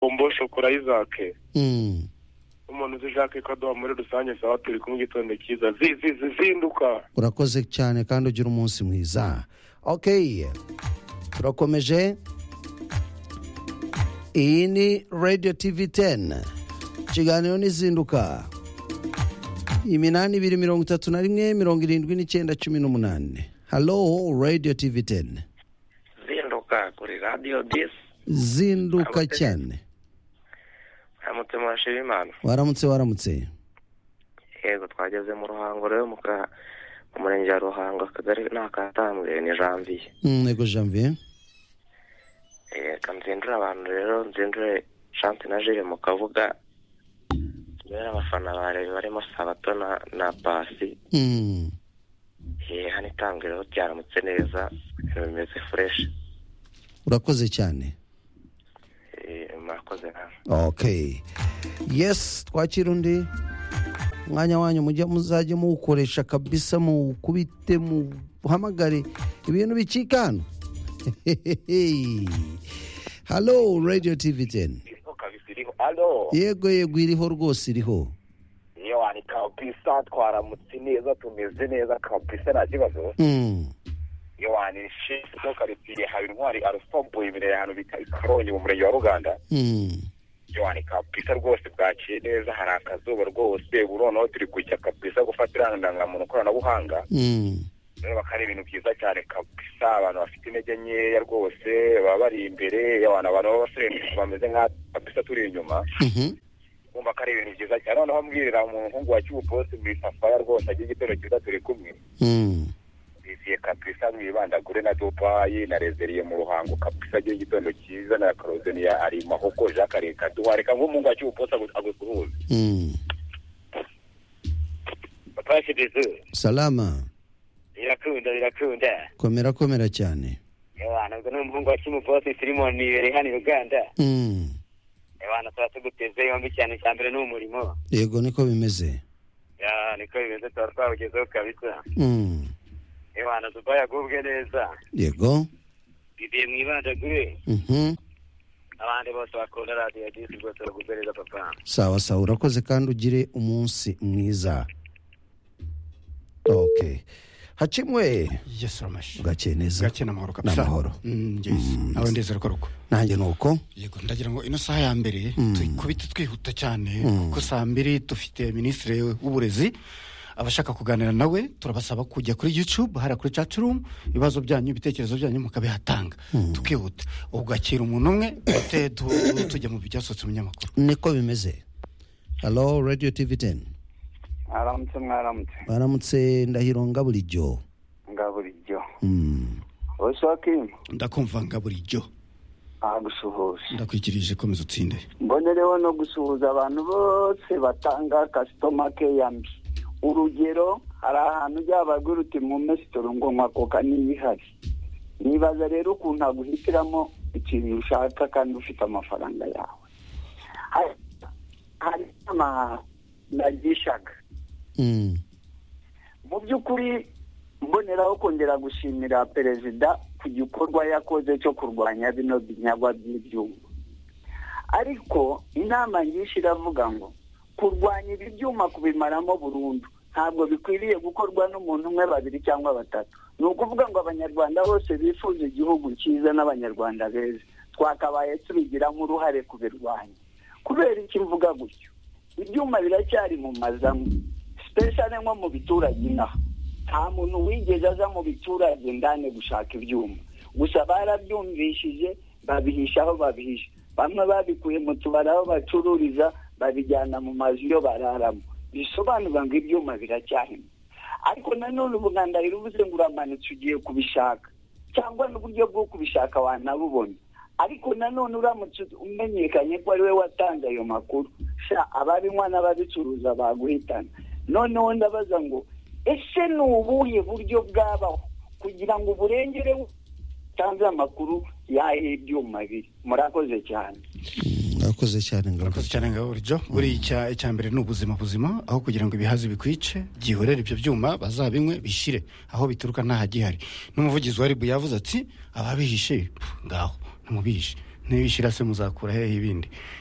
bombo shokora y'izake Mm. umuntu uzi jacques kadoha muri rusange saba turi kumwe igitondo cyiza zi- zi- zi- zinduka urakoze cyane kandi ugira umunsi mwiza ok turakomeje iyi ni radio tv 10 ikiganiro n'izinduka iminani ibiri mirongo itatu na rimwe mirongo irindwi n'icyenda cumi n'umunani halo radio tv 10 zinduka kuri radiyo disi zinduka cyane haramutse murashira imana waramutse waramutse yego twageze mu ruhango rero mu ka mu murenge wa ruhango akagari ni akatambwe ni janviye Mm, yego janvier reka nzindure abantu rero nzindure shante na jire mu kavuga rero abafana barebe barimo sabato na na pasi Mm. eh, hano itambwe rero ryaramutse neza ibintu bimeze fureshi urakoze cyane Eh, murakoze nawe okay yes twakira undi umwanya wanyu mujya muzajya muwukoresha kabisa muwukubite muhamagare ibintu bicikana halo radio tv 10 iriho kabisa iriho alo yego yego iriho rwose iriho yewe ni kabisa twaramutse neza tumeze neza kabisa nta kibazo Mm, yewe ni shifu no karitsiye haba intwari arusombuye imbere ahantu bita ikarongi mu murenge wa ruganda mm. yewe ni kabisa rwose bwakiye neza hari akazuba rwose ubu noneho turi kujya kabisa gufatira indangamuntu koranabuhanga Mm. rero bakaba ari ibintu byiza cyane kabisa abantu bafite intege nkeya rwose baba bari imbere abantu abantu b'abasore bameze nka kabisa turi inyuma Mhm. kumva ko ari ibintu byiza cyane noneho mbwirira umuhungu wa kibuposi mu isafaya rwose agira igitero cyiza turi kumwe Mm. biziye kabisa mwibandagure na dupayi na rezeriye mu ruhango kabisa agira igitondo cyiza na karozeni ya ari mahoko jacques reka duhareka nk'umuhungu wa kibuposi agusuhuze Mm. batwashyize salama birakunda birakunda komera komera cyane abantu ubwo n'umuhungu wa kimuposi sirimoni ibereye hano i uganda Mm. abantu tuba tuguteze yombi cyane cya mbere ni umurimo yego niko bimeze Ya, niko bimeze tuba twawugezeho kabisa Mm. abantu dubaye agubwe neza yego bibiye mu ibandagure Mhm. abandi bose bakunda radiyo disi rwose bagubwe neza papa sawa sawa urakoze kandi ugire umunsi mwiza okay hacimwe yesu ramashi bwakeye neza gake n'amahoro kabisa N'amahoro. Mm, ngezi nawe ndeze ruko nanjye ni uko yego ndagira ngo ino saha ya mbere tuyikubite twihuta cyane kuko saa mbiri dufite minisitiri w'uburezi abashaka kuganira nawe turabasaba kujya kuri youtube hariya kuri cacurumu ibibazo byanyu ibitekerezo byanyu mukabihatanga tukihuta ugakira umuntu umwe dute- du- tujya mu byasohotse mu nyamakuru niko bimeze halo radio tv 10 mwaramutse mwaramutse baramutse ndahiro ngaburijyo nga bulijjo Mm. osakimu ndakumva nga bulijjo agusuhuza ndakwikirije komeza utsinde mbonereho no gusuhuza abantu bose batanga kasitoma keya mbi urugero hari ahantu byabagira uti mwume sitoro ngo nywa koka niba ihari nibaza rero ukuntu aguhitiramo ikintu ushaka kandi ufite amafaranga yawe Hari- hari inama nagishaga Mm. mu by'ukuri mboneraho kongera gushimira perezida ku gikorwa yakoze cyo kurwanya bino binyagwa by'ibyuma ariko inama nyinshi iravuga ngo kurwanya ibi byuma kubimaramo burundu ntabwo bikwiriye gukorwa n'umuntu umwe babiri cyangwa batatu ni ukuvuga ngo abanyarwanda bose bifuza igihugu cyiza n'abanyarwanda beza twakabaye tubigiramo uruhare kubirwanya kubera iki mvuga gutyo ibyuma biracyari mu mazamu sipeshare nko mu biturage inaha nta muntu wigeze aza mu biturage ndane gushaka ibyuma gusa barabyumvishije babihisha aho babihisha bamwe babikuye mu tubari aho bacururiza babijyana mu mazu yo bararamo bisobanura ngo ibyuma biracyahimo ariko nanone ubuganda rirubuze ngo uramanutse ugiye kubishaka cyangwa n'uburyo bwo kubishaka wanabubona ariko nanone uramutse umenyekanye ko ari we watanze ayo makuru sha ababinywa n'ababicuruza baguhitana noneho ndabaza ngo ese ni ubuhe buryo bwabaho kugira ngo uburengere utanze amakuru y'aho ibyuma biri murakoze cyane Mm, urakoze cyane murakoze ngaburijyo cyane nga bulijjo buriya icya icya mbere ni ubuzima buzima aho kugira ngo ibihazi bikwice byihorere ibyo byuma bazabinywe bishire aho bituruka ntahagihari n'umuvugizi wa ribu yavuze ati ababihishe pfu, ngaho ntimubihishe ntibishyira se muzakura hehe ibindi